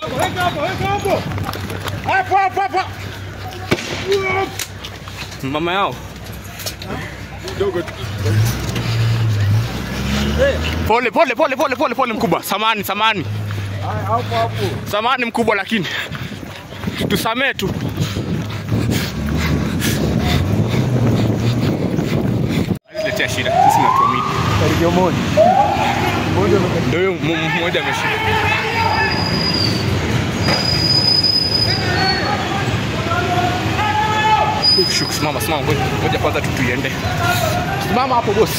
Hapo hapo hapo. Mama yao. Pole pole pole pole pole pole mkubwa. Samani samani. Samani mkubwa lakini tusamee tu. Letea shida. Sisi na tuamini. Karibia moja. Moja Ndio huyo m- m- mmoja ameshika. Shuku, simama simama, ngoja ngoja kwanza tu tuiende. Simama hapo bosi.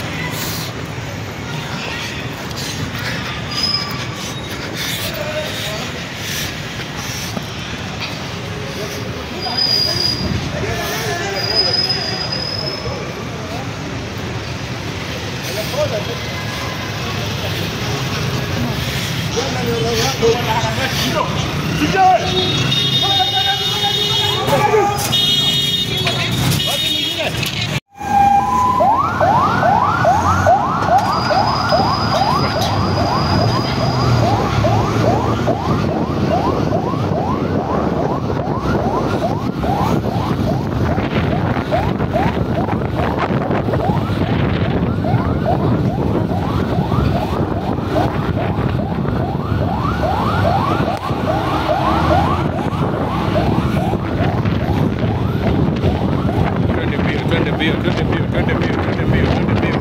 Twende mbio, twende mbio, twende mbio, twende mbio, twende mbio, twende mbio.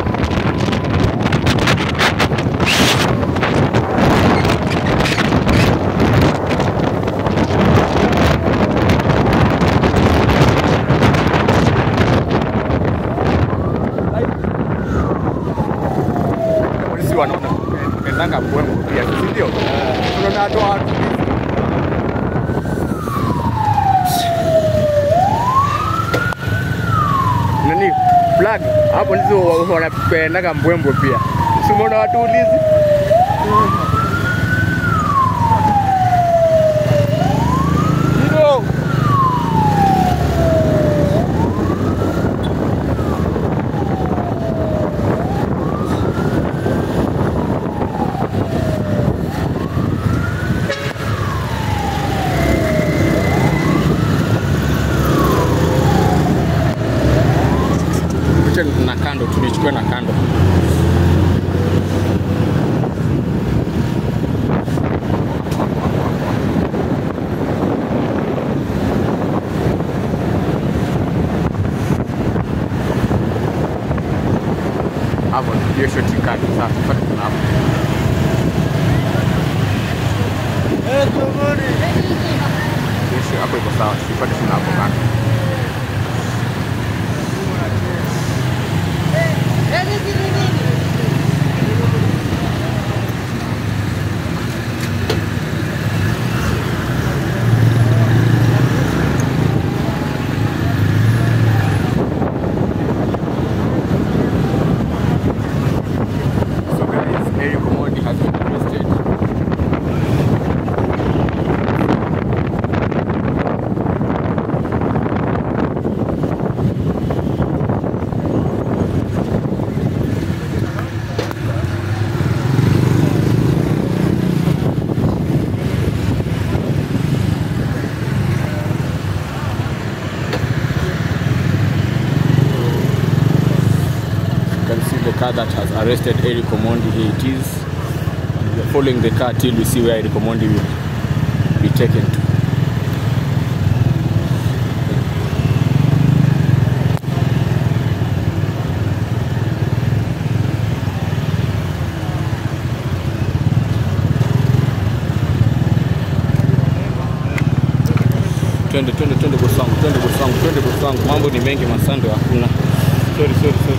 Polisi wanaona pendanga mbwembwe pia, si ndio? Tunaona watu watu nani flag hapo ndizo wa- wanapendaga mbwembwe pia. Si umeona watu ulizi ndio Picha na kando, tulichukua na kando. Hapo hiyo shoti kando sasa, tupate kuna hapo. Hiyo shoti hapo iko sawa, tupate kuna hapo kando. So guys, Eric Omondi has been arrested. You can see the car that has arrested Eric Omondi. Here it is. And we are following the car till we see where Eric Omondi will be taken to. Twende twende twende bosi wangu, twende bosi wangu, twende bosi wangu. Mambo ni mengi, masando hakuna. Sorry, sorry, sorry.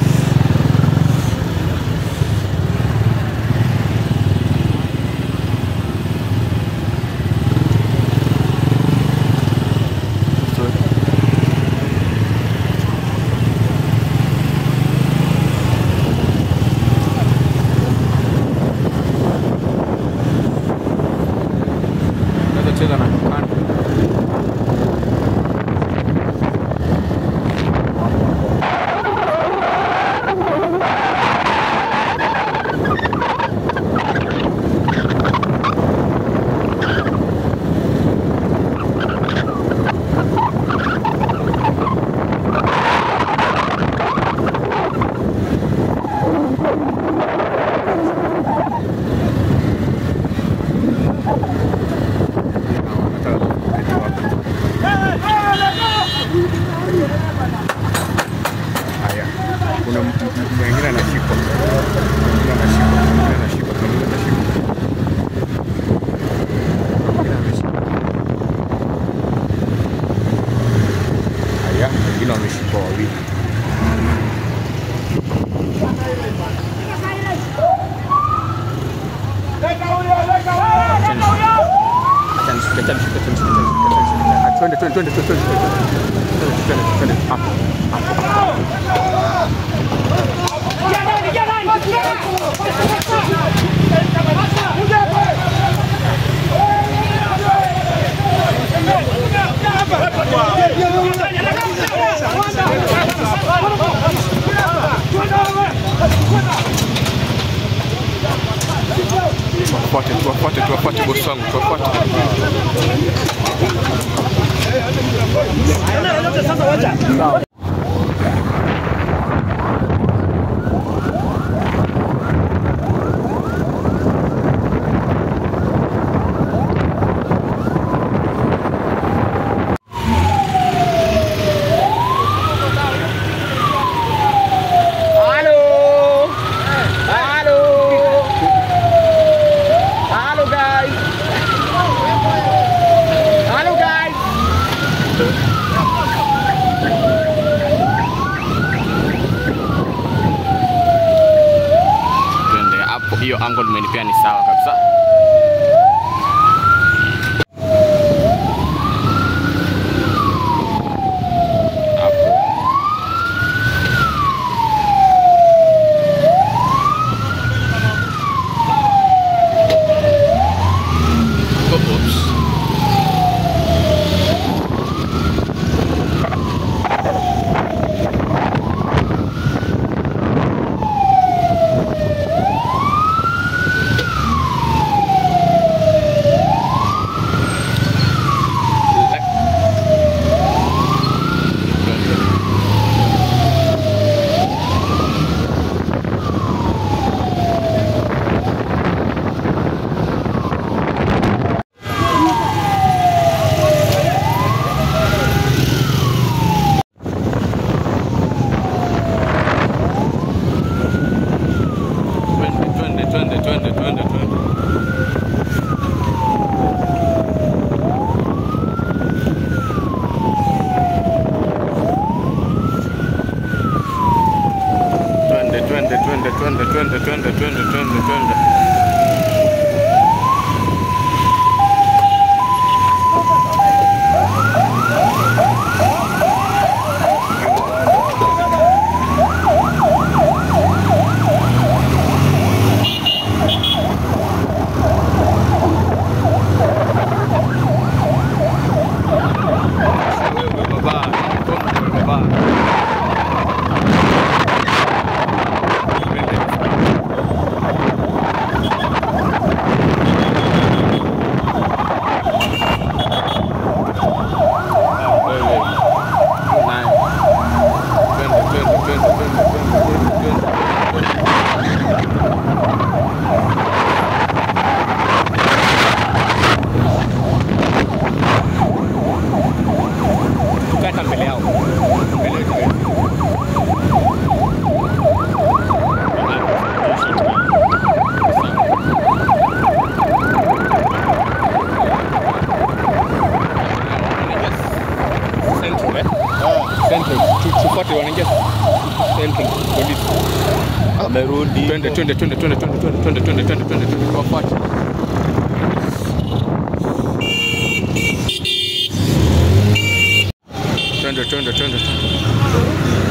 Naweza cheza na kando. Wanataka kuketi wapi? Haya, kuna m- m- mwingine anashikwa, mwingine anashikwa, mwingine anashikwa, mwingine anashikwa, mwingine ameshikwa. Haya, wengine wameshikwa wawili. Acha nishike, acha nishike, acha nishike, acha nishike, acha nishike. Ah, Twende, twende, twende, twende, twende, twende, twende, twende, twende, hapo, hapo. Tuwafuate, tuwafuate, tuwafuate bosi wangu, tuwafuate. Halo. Halo. Halo guys. Halo guys. Twende hapo, hiyo angle umenipea ni sawa kabisa. Hapo. Oops. Twende, twende, twende, twende, twende, twende. Twende, twende, twende, twende, twende, twende, twende, twende, twende. Wewe baba, wewe baba. Twende. Wewe. Naye. Twende, twende, twende, twende, twende, twende, twende. Tukata mbele yao. Mbele yetu. Central, eh? Central. Tu- Tufuate wanaingia Central Police. Amerudi. Twende, twende, twende, twende, twende, twende, twende, twende, twende, twende, twende, tuwafuate. Twende, twende, twende, twende.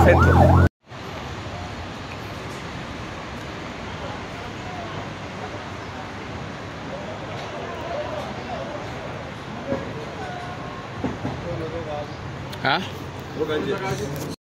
Central. Ha?